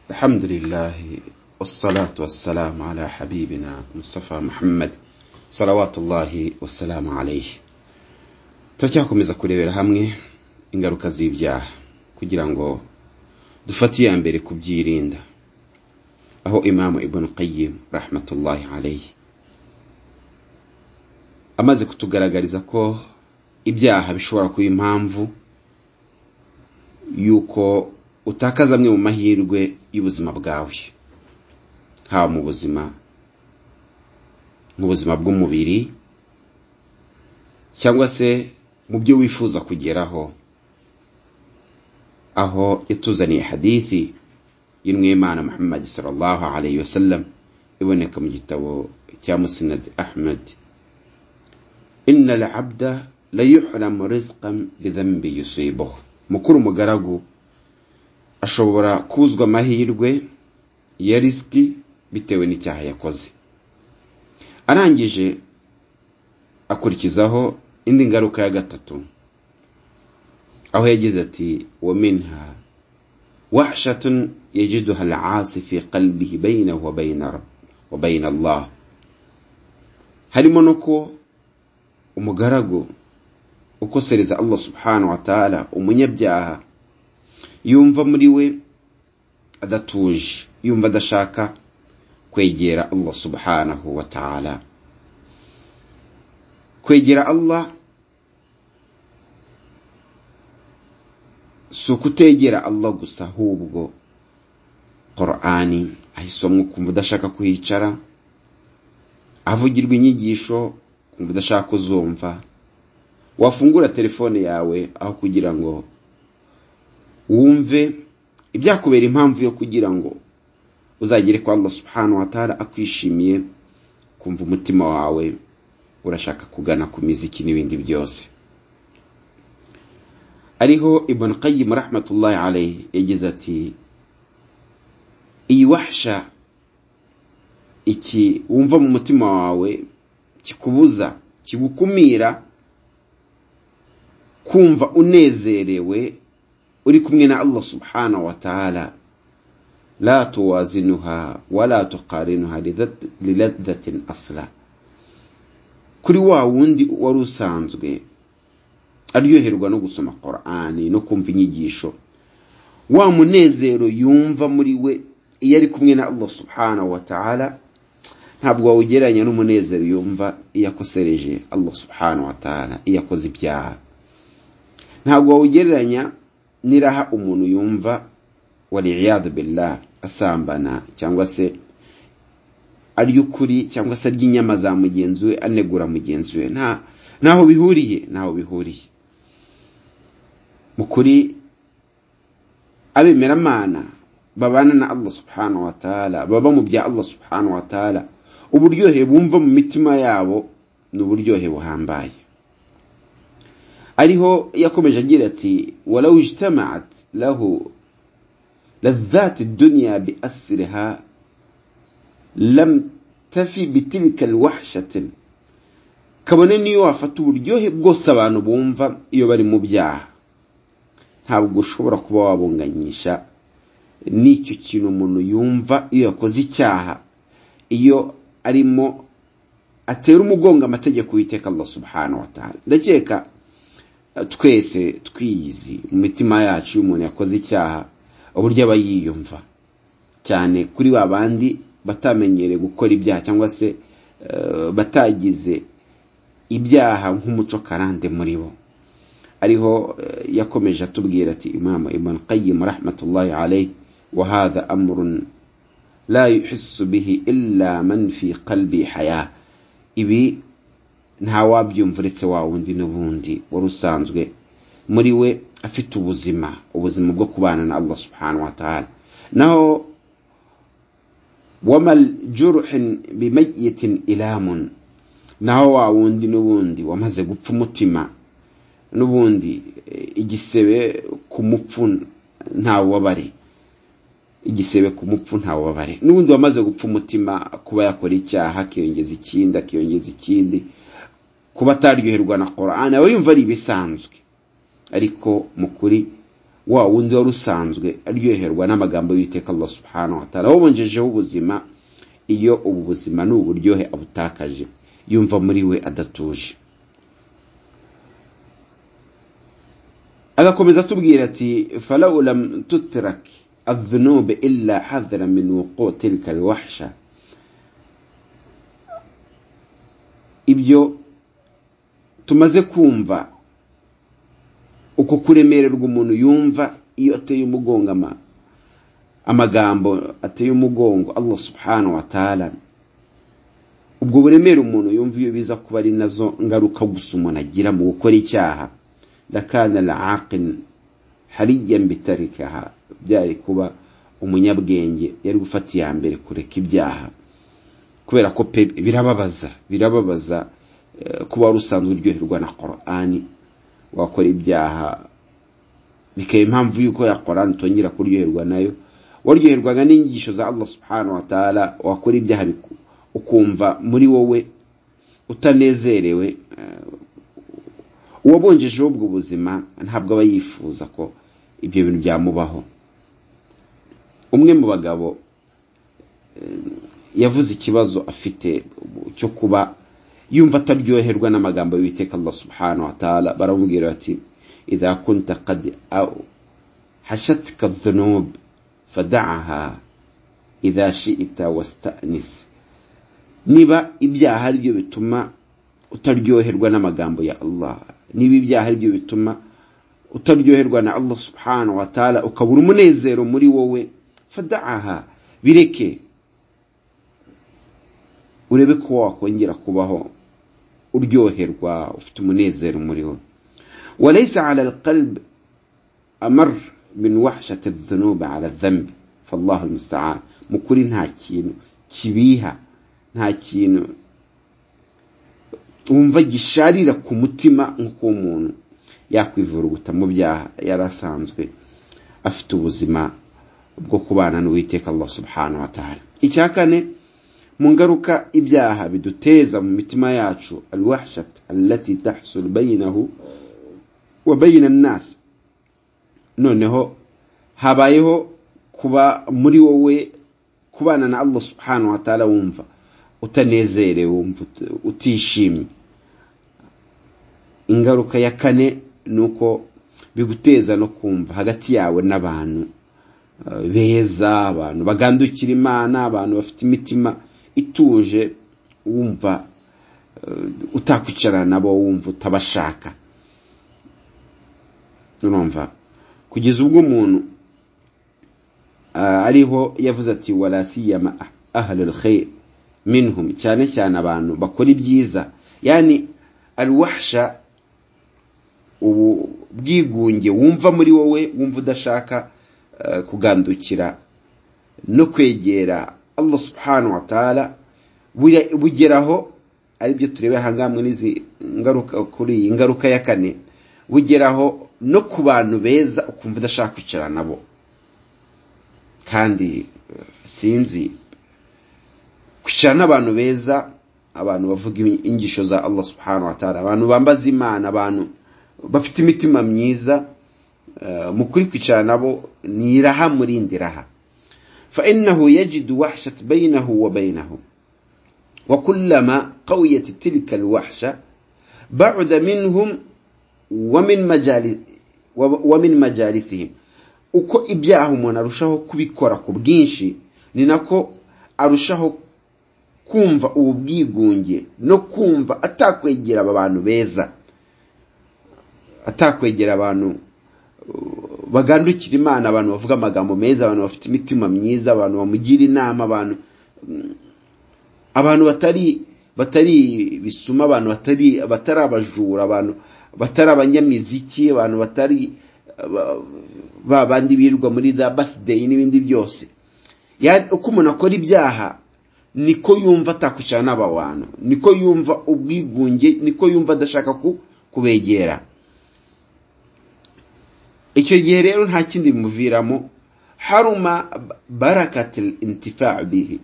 الحمد لله والصلاة والسلام على حبيبنا مصطفى محمد صلوات الله والسلام عليه turacyakomeza kurebera hamwe ingaruka z'ibyaha kugira ngo dufate iya mbere kubyirinda aho imamu ibn qayyim rahmatullahi alayhi amaze kutugaragariza ko ibyaha bishobora kuba impamvu y'uko utakaza amwe mu mahirwe y'ubuzima bwawe haba mu buzima nk'ubuzima bw'umubiri cyangwa se mu byo wifuza kugeraho aho yatuzaniye hadithi y'umwimana muhammad sallallahu alayhi wa sallam iboneka mu gitabo cya musinad ahmed inna abda la yuhramu rizqan bidhanbi yusibuhu mukuru umugaragu ashobora kuzwa amahirwe ya risiki bitewe n'icyaha yakoze arangije akurikizaho indi ngaruka ya gatatu aho yagize ati wa minha wahshatun yajiduha al'asi fi qalbihi baynahu wa bayna wa bayna Allah harimo no ko umugaragu ukosereza Allah subhanahu wa ta'ala umunyabyaha yumva muri we adatuje yumva adashaka kwegera Allah subhanahu wa ta'ala kwegera Allah si ukutegera Allah gusa ahubwo Qur'ani ahisomwe ukumva udashaka kuhicara avugirwa inyigisho ukumva udashaka kuzumva wafungura telefone yawe aho kugira ngo wumve ibyakubera impamvu yo kugira ngo uzagere kwa Allah subhanahu wa ta'ala akwishimiye kumva umutima wawe urashaka kugana ku miziki n'ibindi byose ariho ibn qayyim rahmatullahi alayhi yagize ati iyi wahsha iki wumva mu mutima wawe kikubuza kigukumira kumva unezerewe uri kumwe na Allah subhanahu wa ta'ala la tuwazinuha wala tuqarinuha liladhatin asla kuri wa wundi wari usanzwe aryoherwa no gusoma Qur'ani no kumva inyigisho wa munezero yumva muri we iyo ari kumwe na Allah subhanahu wa ta'ala ntabwo wawugereranya n'umunezero yumva iyo akosereje Allah subhanahu wa ta'ala iyo akoze ibyaha ntabwo wawugereranya niraha umuntu yumva waliyadu billah asambana cyangwa se arya ukuri cyangwa se arya inyama za mugenzi we anegura mugenzi we ntaho bihuriye ntaho bihuriye mu kuri abemeramana babana na Allah subhanahu wa ta'ala baba mu bya Allah subhanahu wa ta'ala uburyohe bumva mu mitima yabo ni uburyohe buhambaye ariho yakomeje agira ati warawu ijitamaat rahu razati duniya bi asiriha ramu tafi bitirikari wahashati kabone niyo wafata uburyohe bwose abantu bumva iyo bari mu byaha ntabwo ushobora kuba wabunganyisha n'icyo kintu umuntu yumva iyo yakoze icyaha iyo arimo atera umugongo amategeko witeka Allah subhanahu wa ta'ala ndakeka twese twiyizi mu mitima yacu iyo umuntu yakoze icyaha uburyo aba yiyumva cyane kuri ba bandi batamenyereye gukora ibyaha cyangwa se batagize ibyaha nk'umuco karande muri bo ariho yakomeje atubwira ati imama ibn qayyim rahmatullahi alayhi wa hadha amrun la yuhissu bihi illa man fi qalbi haya ibi nta wabyumva uretse wa wundi n'ubundi wari usanzwe muri we afite ubuzima ubuzima bwo kubana na Allah subhanahu wa ta'ala naho wamal juruhin bimayitin ilamun naho wa wundi n'ubundi wamaze gupfa umutima n'ubundi igisebe ku mupfu nta wabare igisebe ku mupfu nta wabare n'ubundi wamaze gupfa umutima kuba yakora icyaha akiyongeza ikindi akiyongeza ikindi kuba ataryoherwa na Qur'an aba yumva ari ibisanzwe ariko mu kuri wa wundi wari usanzwe aryoherwa n'amagambo y'iteka Allah subhanahu wa ta'ala wabonjejeho ubuzima iyo ubu buzima ni uburyohe abutakaje yumva muri we adatuje agakomeza atubwira ati falau lam tutrak adhunube illa hadhara min wuqu tilka alwahsha ibyo tumaze kumva uko kuremererwa umuntu yumva iyo ateye umugongo ama amagambo ateye umugongo Allah subhanahu wa ta'ala ubwo buremere umuntu yumva iyo biza kuba ari nazo ngaruka gusa umuntu agira mu gukora icyaha lakana al-aqil hariyan bitarikaha byari kuba umunyabwenge yari gufata iya mbere kureka ibyaha kubera ko pe birababaza birababaza kuba wari usanzwe uryoherwa na Qur'ani wakora ibyaha bikaba impamvu y'uko ya Qur'ani utongera kuryoherwa nayo waryoherwaga n'inyigisho za Allah subhanahu wa ta'ala wakora ibyaha ukumva muri wowe utanezerewe uwabonjejeho ubwo buzima ntabwo aba yifuza ko ibyo bintu byamubaho umwe mu bagabo yavuze ikibazo afite cyo kuba yumva ataryoherwa n'amagambo y'uwiteka Allah subhanahu wa ta'ala baramubwira bati idha kunta qad au hashatka dhunub fada'aha idha shi'ita wasta'nis niba ibyaha ari byo bituma utaryoherwa n'amagambo ya Allah niba ibyaha ari byo bituma utaryoherwa na Allah subhanahu wa ta'ala ukabura umunezero muri wowe fada'aha bireke urebe ko wakongera kubaho uryoherwa ufite umunezero muri we وليس على القلب أمر من وحشة الذنوب على الذنب فالله المستعان مكوري nta kintu kibiha nta kintu wumva gisharira ku mutima nk'uko umuntu yakwivuruguta mu byaha yari asanzwe afite ubuzima bwo kubana n'uwiteka Allah subhanahu wa ta'ala icya kane mu ngaruka ibyaha biduteza mu mitima yacu alwahshat allati tahsul bayinahu wa bayina nas noneho habayeho kuba muri wowe kubana na Allah subhanahu wa ta'ala wumva utanezerewe wumva utishimye ingaruka ya kane ni uko biguteza no kumva hagati yawe n'abantu beza abantu bagandukira imana abantu bafite imitima ituje wumva utakwicarana nabo wumva utabashaka urumva kugeza ubwo umuntu ariho yavuze ati warasiyama ahalul khayr minhum cyane cyane abantu bakora ibyiza yani alwahsha ubu bwigunge wumva muri wowe wumva udashaka kugandukira no kwegera Allah subhanahu wa ta'ala bugeraho aribyo turebe ahangaha muri izi ngaruka kuri iyi ngaruka ya kane bugeraho no ku bantu beza ukumva udashaka kwicara nabo kandi sinzi kwicara n'abantu beza abantu bavuga ingisho za Allah subhanahu wa ta'ala abantu bambaza imana abantu bafite imitima myiza mu kuri kwicara nabo ni iraha muri indiraha فإنه يجد وحشة بينه وبينهم وكلما قويت تلك الوحشة بعد منهم ومن مجال ومن مجالسهم uko ibyaha umuntu arushaho kubikora ku bwinshi ni nako arushaho kumva ubu bwigunge no kumva atakwegera aba bantu beza atakwegera abantu bagandukira imana abantu bavuga amagambo meza abantu bafite imitima myiza abantu bamugira inama abantu abantu batari batari bisuma abantu batari batari abajura abantu batari abanyamiziki abantu batari ba bandi birirwa muri za basideyi n'ibindi byose uko umuntu akora ibyaha niko yumva atakwicara n'aba bantu niko yumva ubwigunge niko yumva adashaka kubegera icyo gihe rero nta kindi bimuviramo haruma barakatil intifa bihi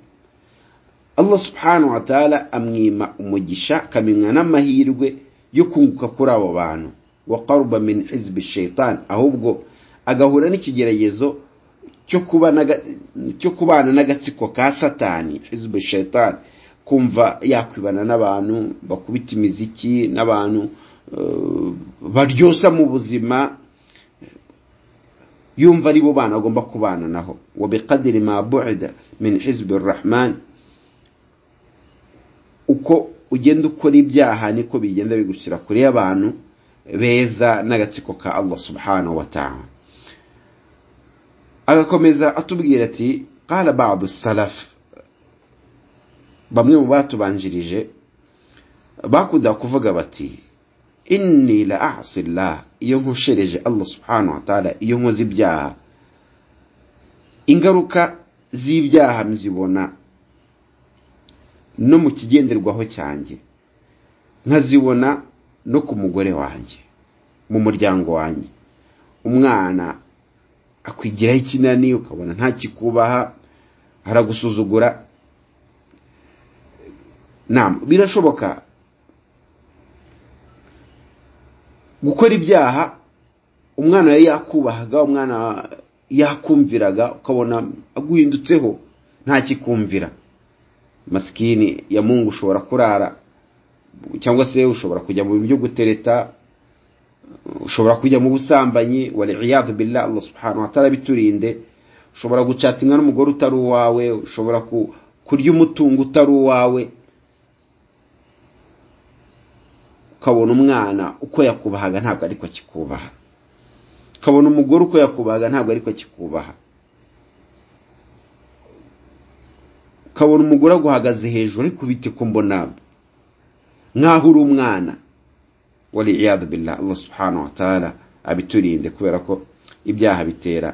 Allah subhanahu wa ta'ala amwima umugisha akamimwa n'amahirwe yo kunguka kuri abo bantu wa qaruba min hizbi shaitan ahubwo agahura n'ikigeragezo cyo kuba n'aga- cyo kubana n'agatsiko ka satani hizibu shayitani kumva yakwibana n'abantu bakubita imiziki n'abantu eh, baryosa mu buzima yumva ari bo bana agomba kubana naho wa biqadiri ma bu'ida min hizbi rahman uko ugenda ukora ibyaha niko bigenda bigushyira kure y'abantu beza n'agatsiko ka allah subhanahu wa ta'ala agakomeza atubwira ati qala ba'du salaf bamwe mu batubanjirije bakunda kuvuga bati inni la ahsi llah iyo nkoshereje allah subhanahu wa ta'ala iyo nkoze ibyaha ingaruka z'ibyaha mzibona no mu kigenderwaho cyanjye nkazibona no ku mugore wanjye mu muryango wanjye umwana akwigiraho ikinani ukabona ntakikubaha aragusuzugura nam birashoboka gukora ibyaha umwana yari yakubahaga umwana yakumviraga ukabona aguhindutseho ntakikumvira masikini ya mungu ushobora kurara cyangwa se ushobora kujya mu bintu byo gutereta ushobora kujya mu busambanyi waliyadu billah allah subhanahu wa ta'ala biturinde ushobora gucatinga n'umugore utari uwawe ushobora ku- kurya umutungo utari uwawe ukabona umwana uko yakubahaga ntabwo ariko akikubaha ukabona umugore uko yakubahaga ntabwo ariko akikubaha ukabona umugore aguhagaze hejuru ariko bite ko mbona nk'aho uri umwana waliyadu billah allah subhanahu wa ta'ala abiturinde kubera ko ibyaha bitera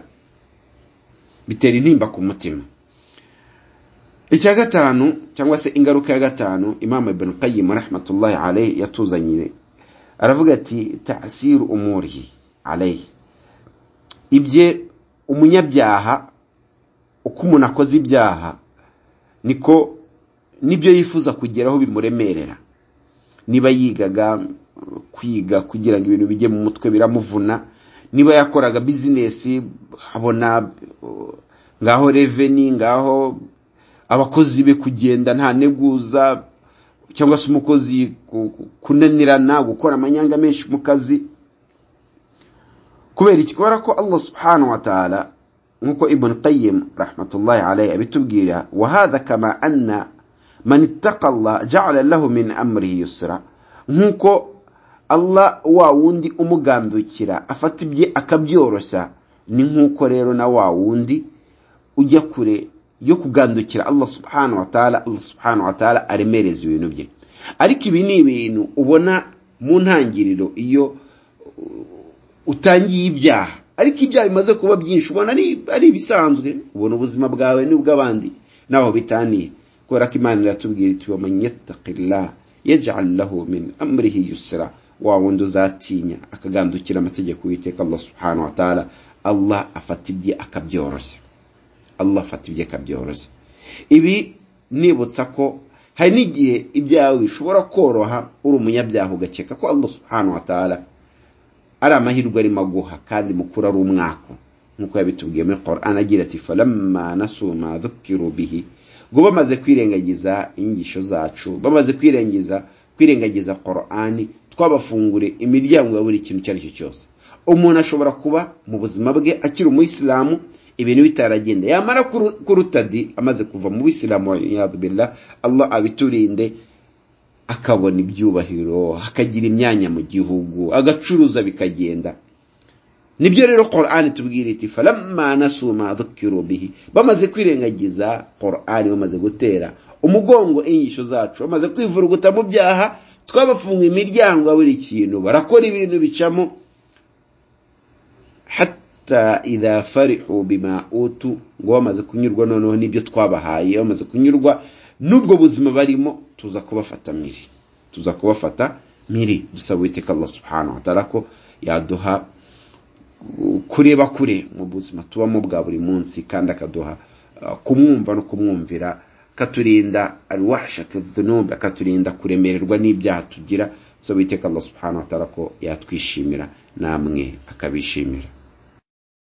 bitera intimba ku mutima icya gatanu cyangwa se ingaruka ya gatanu imam ibn qayyim rahmatullahi alayhi yatuzanyire aravuga ati ta'siru umurihi alayhi ibye umunyabyaha uko umuntu akoze ibyaha niko nibyo yifuza kugeraho bimuremerera niba yigaga uh, kwiga kugira ngo ibintu bijye mu mutwe biramuvuna niba yakoraga bizinesi abona uh, ngaho reveni ngaho abakozi be kugenda nta neguza cyangwa se umukozi ku- ku- kunanirana gukora amanyanga menshi mu kazi kubera iki kubera ko allah subhanahu wa ta'ala nkuko ibn qayyim rahmatullahi alayhi abitubwira wa hadha kama anna man ittaqa allah ja'ala lahu min amrihi yusra nkuko allah wa wundi umugandukira afata ibye akabyoroshya ni nkuko rero na wa wundi ujya kure yo kugandukira allah subhanahu wa ta'ala allah subhanahu wa ta'ala aremereza ibintu bye ariko ibi ni ibintu ubona mu ntangiriro iyo utangiye ibyaha ariko ibyaha bimaze kuba byinshi ubona ari ari ibisanzwe ubona ubuzima bwawe n'ubw'abandi n'aho bitaniye kubera ko imana iratubwira iti wa man yattaqillah yaj'al lahu min amrihi yusra wa wundi uzatinya akagandukira amategeko y'iteka Allah subhanahu wa ta'ala Allah afata ibye akabyoroshya Allah afata ibye akabyoroshya ibi nibutsa ko hari n'igihe ibyawe bishobora koroha uri umunyabyaha ugakeka ko Allah subhanahu wa ta'ala ari amahirwe arimo aguha kandi mukuru ari umwaka nk'uko yabitubwiye muri Quran agira ati falamma nasu ma dhukiru bihi ngo bamaze kwirengagiza inyigisho zacu bamaze kwirengagiza kwirengagiza Quran twabafungure imiryango ya buri kintu icyo ari cyo cyose umuntu ashobora kuba mu buzima bwe akiri umuyisilamu ibintu bitaragenda yamara kuru- kuruta di amaze kuva mu bisilamu wa iyadu billah allah abiturinde akabona ibyubahiro akagira imyanya mu gihugu agacuruza bikagenda nibyo rero qur'ani tubwira iti falamma nasu ma dhukiru bihi bamaze kwirengagiza qur'ani bamaze gutera umugongo inyigisho zacu bamaze kwivuruguta mu byaha twabafunga imiryango ya buri kintu barakora ibintu bicamo hatta idha farihu bima utu ngo bamaze kunyurwa noneho n'ibyo twabahaye bamaze kunyurwa n'ubwo buzima barimo tuza kubafata miri tuza kubafata miri dusaba uwiteka allah subhanahu wa ta'ala ko yaduha kureba kure mu buzima tubamo bwa buri munsi kandi akaduha uh, kumwumva no kumwumvira akaturinda alwahshatu dhunub akaturinda kuremererwa n'ibyaha tugira so biteka allah subhanahu wa ta'ala ko yatwishimira namwe akabishimira